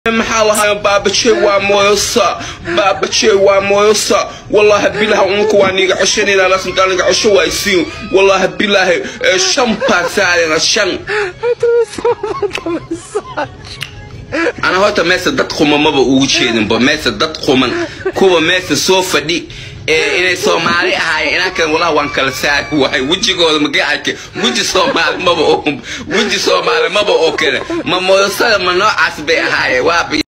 maxaa lahaa baabaje waa mooyosa baabaje waa mooyosa wallahi bilaha unku waa niga coshanayna lasinta niga cosho waa isiin wallahi bilahi shan baa saarena shan ana horta meesa dad quman maba ugu jeedinba meesa dad quman kuwa meesa soo fadhi ee inay soomaali ahaayeen inankan walahi waan kala saari waay wejigooda magay arkay weji soomaali maba oo weji soomaali maba oo kale ma mooyosada ma noocaas bay ahaayeen waa